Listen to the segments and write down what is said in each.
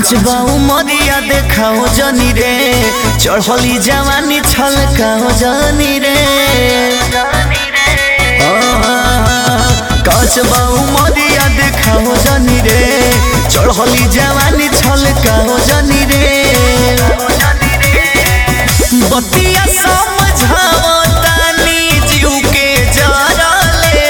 काच बाऊ मरिया देखाओ जनी रे चढ़ली जवानी छलकाओ जनी रे काच बाऊ मरिया देखाओ जनी रे चढ़ली जवानी छलकाओ जनी रे बतिया समझाओ तानी जीव के जरले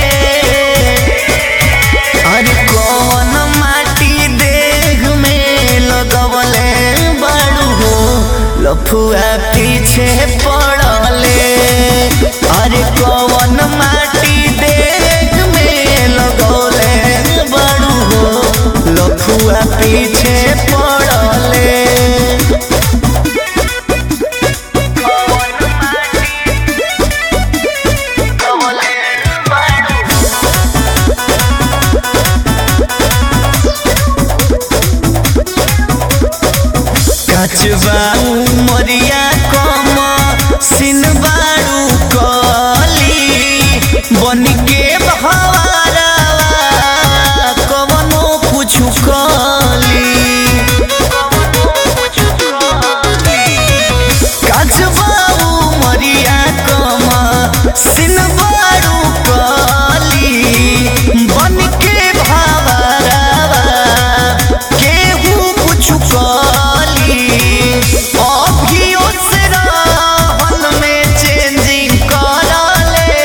अरे कौन माटी देह में लगवले बाड़ू हो लफुआ पीछे पड़ले अरे कौन माटी देह में लगवले बाड़ू हो लफुआ पीछे पड़ले कचबाऊ मरिया कम सिनबारू कली बन के बहवारा कवनो कुछ कली कचबाऊ मरिया कम सिनबारू कली बन के भावरा केहू कुछ कली अभियो से रहन में चेंजिंग करले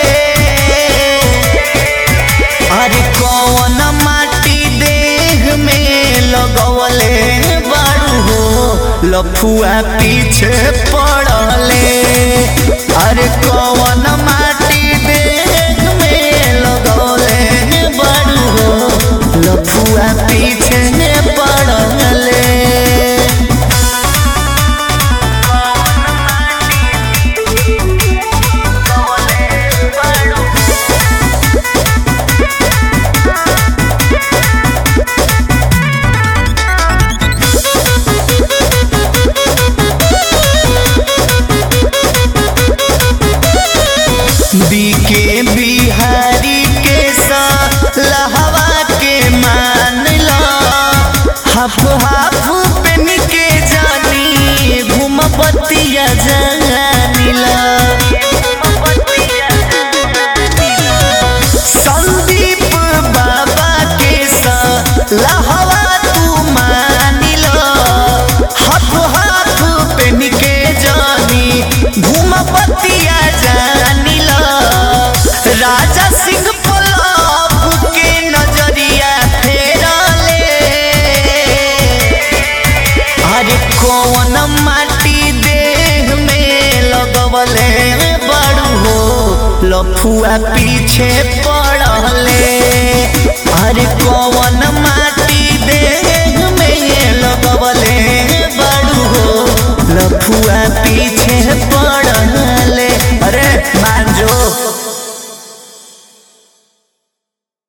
अरे कौन माटी देह में लगवले बारू हो लफुआ पीछे पड़ले अरे कौन माटी देह में लगवले बारू हो लफुआ पीछे पड़ले बीके बिहारी के लहवा के मान लो हाफ हाफ पेन के जानी घूम बतिया जानी ला संदीप बाबा के लहवा तू मान लो हाफ हाफ पेन के जानी घूम बतिया जानी लो राजा सिंह पलाप के नजरिया फेरले अरे कौन माटी देह में लगवले बड़ू हो लफुआ पीछे पड़ले अरे कौन माटी